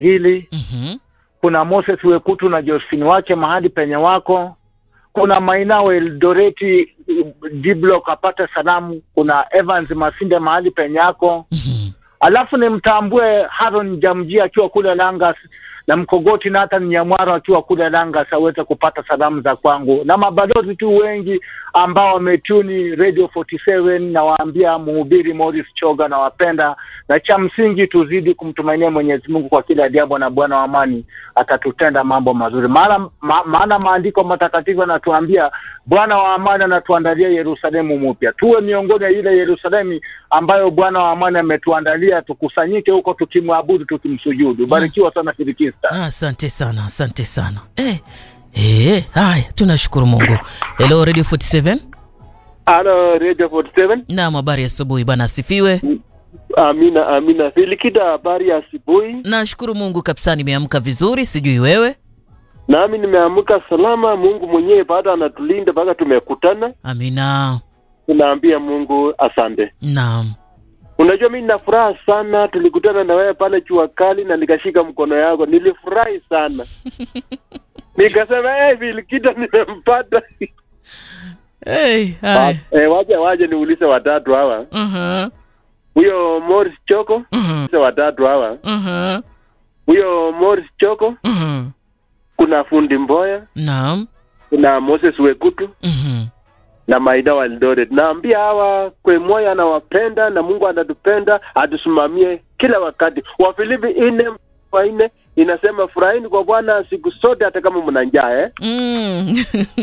hili Mhm. kuna Moses Wekutu na Josephine Wache mahali penye wako, kuna Mainao Eldoreti Diblock apate salamu, kuna Evans Masinde mahali penye yako, Mhm. alafu nimtambue Haron Jamji akiwa kule Langas na Mkogoti Nathan Nyamwaro akiwa kule Langas aweze kupata salamu za kwangu, na mabalozi tu wengi ambao wametuni Radio 47 na waambia mhubiri Morris Choga na wapenda, na cha msingi tuzidi kumtumainia Mwenyezi Mungu kwa kila jambo, na Bwana wa amani atatutenda mambo mazuri. Maana ma, maana maandiko matakatifu yanatuambia Bwana wa amani anatuandalia Yerusalemu mpya. Tuwe miongoni ya ile Yerusalemu ambayo Bwana wa amani ametuandalia, tukusanyike huko tukimwabudu, tukimsujudu. Barikiwa sana Filikista. Ah, Asante sana, asante sana. Eh, eh, haya, tunashukuru Mungu. Hello Radio 47. Halo Radio 47. Naam, habari ya asubuhi bwana, asifiwe. Amina, amina. Filikita, habari ya asubuhi. Nashukuru Mungu kabisa, nimeamka vizuri, sijui wewe. Nami nimeamka salama. Mungu mwenyewe bado anatulinda mpaka tumekutana. Amina. Tunaambia Mungu asante. Naam. Unajua, mimi nina furaha sana, tulikutana na wewe pale jua kali na nikashika mkono yako, nilifurahi sana nikasema hey, Filikita nimempata. Hey, haya. Eh, waje waje niulize watatu hawa, Mhm. huyo Morris Choko, Mhm. Ulize watatu hawa, Mhm. huyo Morris Choko, Mhm. kuna fundi Mboya, Naam. kuna Moses Wekutu Mhm. na Maida wa Eldoret. Naambia hawa kwe moyo anawapenda na Mungu anatupenda, atusimamie kila wakati. Wafilipi ine wa ine inasema furahini kwa Bwana siku zote, hata kama mna njaa eh? Mm.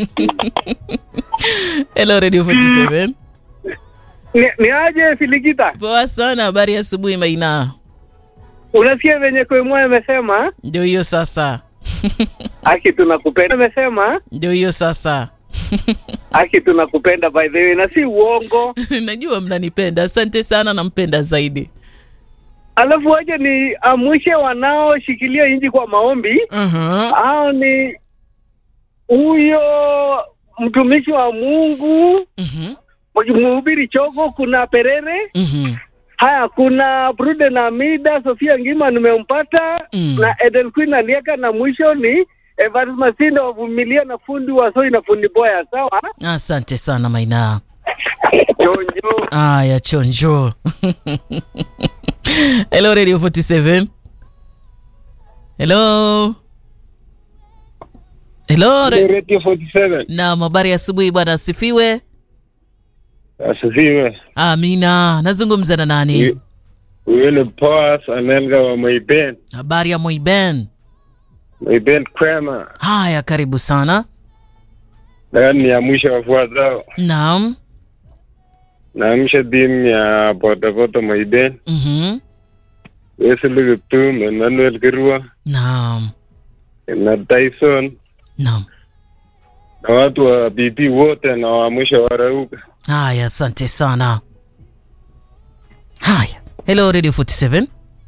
Hello Radio 47. Ni, ni aje Filikita, Poa sana, habari ya asubuhi Maina. unasikia venye Kwemwa amesema Ndio hiyo sasa. aki tunakupenda, amesema Ndio hiyo sasa. aki tunakupenda by the way, na si uongo. Najua mnanipenda. Asante sana, nampenda zaidi. Alafu waje ni amwishe wanaoshikilia inji kwa maombi, Mhm. hao ni huyo mtumishi wa Mungu Mhm. mhubiri Chogo, kuna Perere Mhm. haya, kuna Brude na Mida, Sofia Ngima nimempata Mm. na Eden Queen alieka, na mwisho ni Evans Masinde wavumilia na fundi wa Soi na fundi Boya. Sawa, Asante sana Maina. chonjo Aya, chonjo. Hello Radio 47. Hello. Hello. Re- Radio 47. Naam, habari ya asubuhi bwana, asifiwe. Asifiwe. Amina. Nazungumza na nani? Huyu- Huyu ni Boaz Anelga wa Moiben. Habari ya Moiben. Moiben Kwema. Haya, karibu sana. Nataka niamshe wafuatao. Naam. Naamsha timu ya bodaboda Moiben. Mhm. Wesley Kiptum, Emmanuel Kirua Naam. na Tyson Naam. na watu wa BP wote na waamsha warauka. Haya, asante sana. Haya. Hello Radio 47.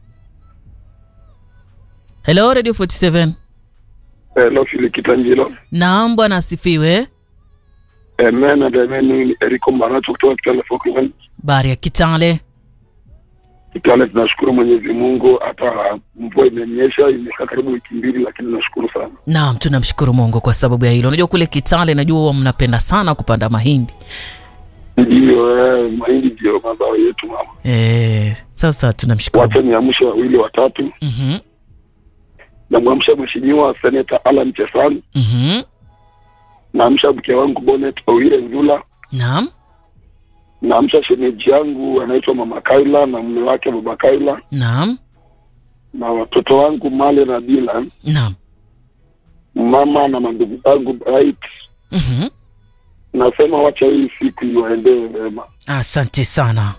Hello Radio 47. Hello, Filikita Njilo. Naam, bwana asifiwe. Amen and amen. Ni Eriko Maracho kutoka Kitale Falkland. Bari ya Kitale. Kitale tunashukuru Mwenyezi Mungu, hata mvua imenyesha, imekaa karibu wiki mbili, lakini nashukuru sana. Naam, tunamshukuru Mungu kwa sababu ya hilo. Unajua kule Kitale, najua huwa mnapenda sana kupanda mahindi. Ndiyo, eh, mahindi ndio mazao yetu mama. Eh, sasa tunamshukuru. Wacha niamshe wawili watatu. Mhm. Namwamsha Mheshimiwa Seneta Alan Chesang, Mhm. naamsha mke wangu Bonet Owire Nzula, Naam. naamsha shemeji yangu anaitwa Mama Kaila na mume wake Baba Kaila, Naam. na watoto wangu Male na Dylan, Naam. mama na mandugu zangu Bright. Mhm. Nasema wacha hii siku iwaendee vema. Asante sana.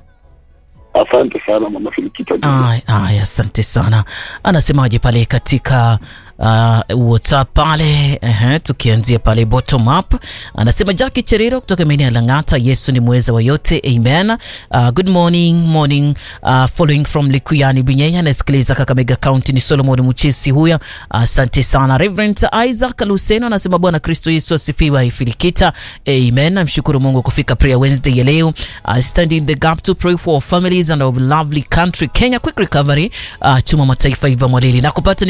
Asante sana mama Filikita. Ay, ay, asante sana. Anasemaje pale katika uh, WhatsApp pale uh, tukianzia pale bottom up, anasema Jackie Cheriro kutoka maeneo ya Lang'ata, Yesu ni mweza wa yote, amen. Uh, good morning morning, uh, following from Likuyani Binyenya, anasikiliza Kakamega County, ni Solomon Muchesi huyo, asante uh, sana. Reverend Isaac Luseno anasema Bwana Kristo Yesu asifiwe, ifilikita, amen. Namshukuru Mungu kufika prayer Wednesday ya leo, uh, stand in the gap to pray for our families and our lovely country Kenya, quick recovery, uh, chuma mataifa iva mwalili na kupata